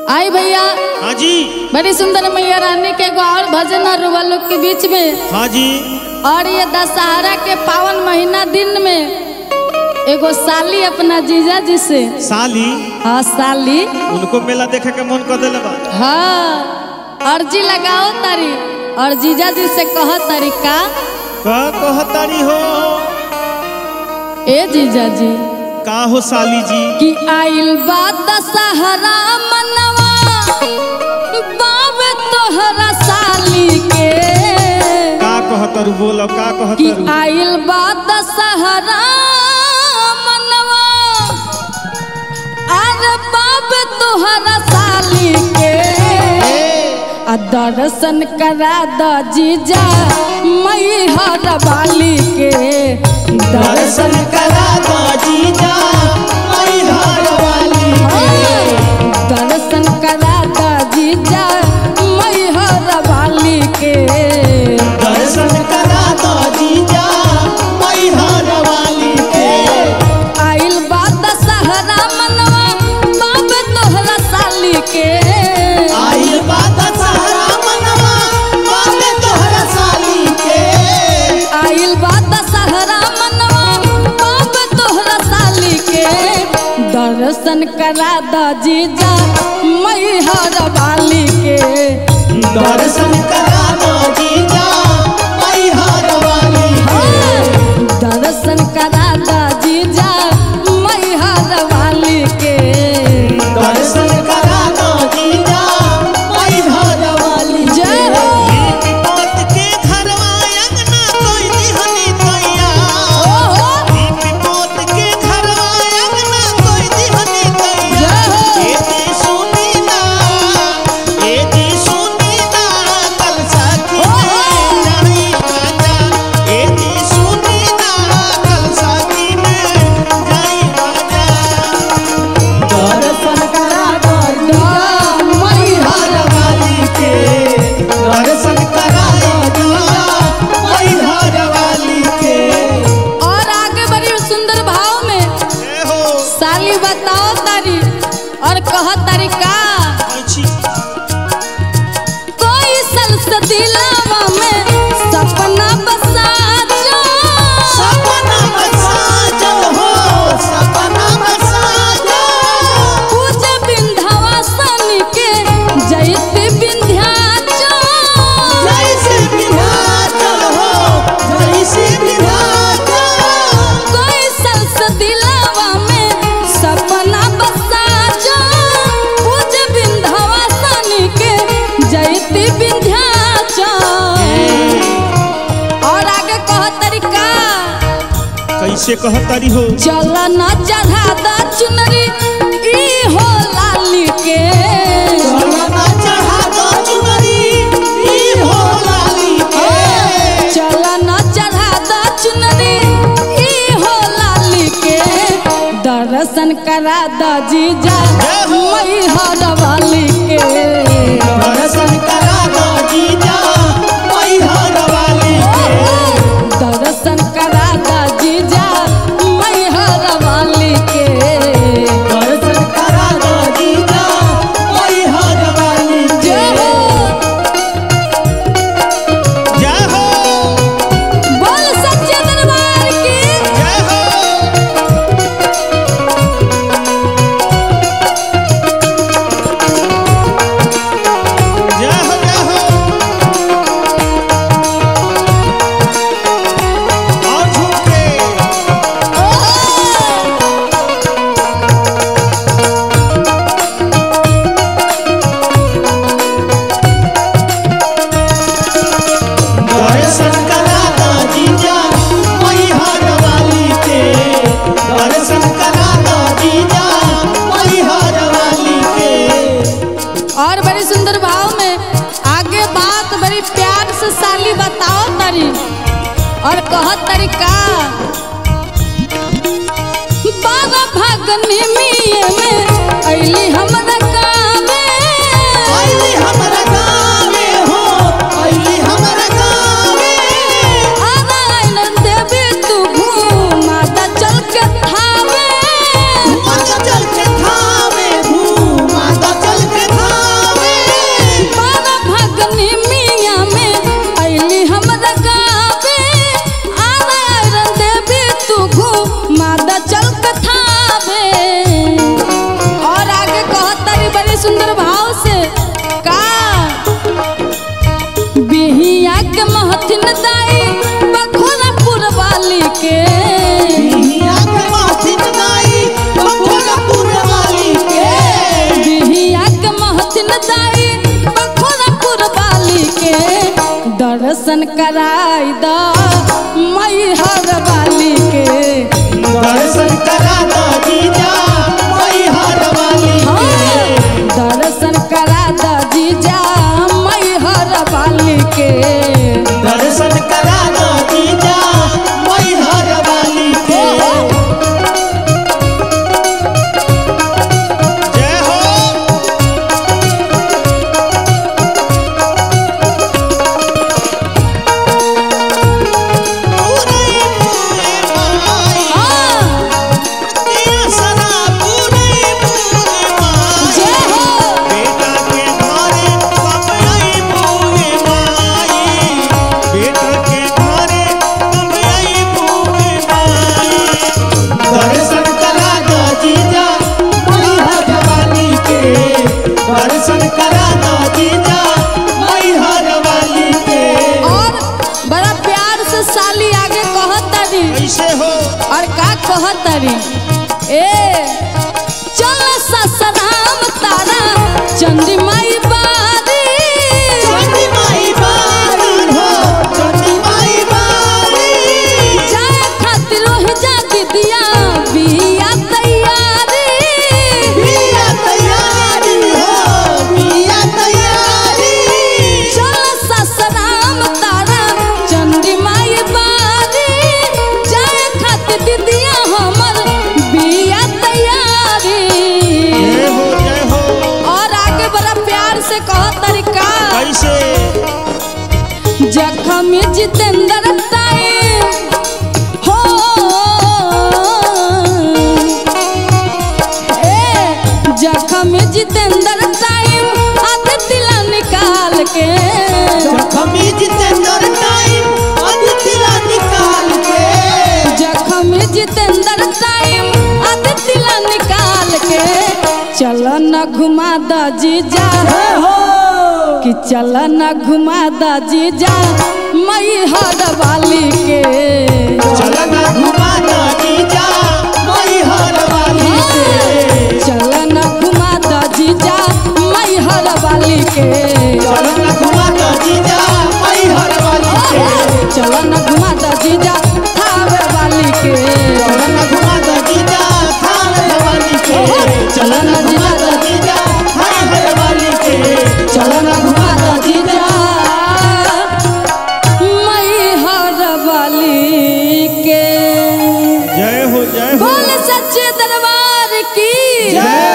आई भैया हाँ जी बड़ी सुंदर मैया रानी के एगो और भजन और रुआ लोग के बीच में हाँ जी और ये दशहरा के पावन महीना दिन में एगो साली अपना जीजा जी से साली हाँ साली उनको मेला देखे के मन कर दिले बा हाँ अर्जी लगाओ तारी और जीजा जी से कह तारी का का कहतारी हो ए जीजा जी का हो साली जी कि आइल बा दशहरा मनवा बावे तोहरा साली के का कहतर बोलो का कि कहतर आइल बा दशहरा मनवा अरे बाबे तोहरा साली के आ दर्शन करा द जीजा मई हर बाली के दर्शन करा दो जीजा मई घर वाली दर्शन करा द जीजा मई हर बाली के दर्शन करा दो जीजा मई घर वाली के आइल बा दशहरा मनवा बाबे तोहरा साली के आइल बात सारा मनवा बाबे तोहरा साली के आइल बा दशहरा मनवा बाबे तोहरा साली के दर्शन करा द जीजा मई हर बाली के दर्शन करा दो जीजा मई घर वाली दर्शन करा द जीजा मई हर बाली के दर्शन करा दो जीजा मई घर वाली जय हो विपत के घरवा अंगना कोई दिहनी तैया ओहो विपत के घरवा अंगना कोई दिहनी तैया जय हो ए दी सुनी ना ए दी सुनी ना कल साथी में जाई राजा ए दी सुनी ना कल साथी में जाई राजा दर्शन करा दो मई हर वाली के दर्शन करा दो जीजा मई हर वाली के और आगे बड़ी सुंदर भाव में ए हो साली बताओ तारी और कह तारी का अच्छी कोई सलसदिलावा में सपना बसा जो सपना बसाजल हो सपना बसाजल पूज विंध्यवासन के जयत विंध्याचल जैसे विधाचल हो जैसे विधाचल कोई सलसदिलावा में सपना बसा जो पूज विंध्यवासन के जयत विंध्याचल और आगे कह तरीका कैसे कहतारी हो चल न चढ़ा द चुनरी ई हो लाली के चलना चढ़ा दो चुनरी ई हो लाली के चल न चढ़ा द चुनरी ई हो लाली के दर्शन करा द जीजा मई हर वाली के दर्शन करा दो जीजा मई हर वाली के दर्शन करा द जीजा मई हर वाली के दर्शन करा दो जीजा मई हर वाली के जय हो जय हो बोल सच्चे दरबार की जय हो जय हो जय हो और झुमके दर्शन करा दो जीजा मई हर वाली के दर्शन करा दो जीजा मई हर वाली के और बड़ी सुंदर भाव में आगे बात बड़ी प्यार से साली बताओ तरी और कहत तरीका बाबा भगनी मिये में अइली हमरा गावे आइली हमरा गावे हो आइली हमरा गावे नारायण देवी तू घूमा दा चल के थावे माता चल के थावे घूमा कराई द मैहर वाली के दर्शन करा दो जीजा मैहर वाली हाँ, के दर्शन करा द जीजा मैहर वाली के दर्शन करा दो जीजा मैहर वाली के जय हो पूरे पूरे माई हाँ, दिया सदा पूरे पूरे माई जय हो बेटा के घरे कब आई पूरे माई बेटा के घरे कब आई पूरे माई दर्शन करा दो जीजा मैहर वाली के दर्शन करा दो जीजा मैहर वाली के और बड़ा प्यार से साली आगे कहतरी कैसे हो और का कहतरी ए चल ससराम तारा चंदी माई बारी चंडी माई बारी हो चंडी माई बारी जाए खातिर रोहि जा दिया बिया तैयारी बिया तैयारी हो बिया तैयारी चल ससराम तारा चंदी माई बारी जाए खातिर दिया हमर बिया तैयारी जय हो जय हो और आगे बड़ा प्यार से कहो तरीका कैसे जखम जितेंद्र टाइम हो ए जखम जितेंद्र टाइम आधे तिला निकाल के जखमी जितेंद्र टाइम अदितिला निकाल के जखम जितेंद्र टाइम आधे तिला निकाल के चल न घुमा द जीजा हो कि चल न घुमा द जीजा मई हर वाली के चलना घुमा दो जीजा मैहर वाली के चल न घुमा द जीजा मई हर वाली के चलना घुमा दो जीजा मैहर वाली के चल न घुमा द जीजा थावे वाली के चलना घुमा दो जीजा थावे वाली के चलना घुमा दो जीजा थावे वाली के चल न घुमा द जीजा मई हर वाली के जय हो जय हो बोल सच्चे दरबार की जय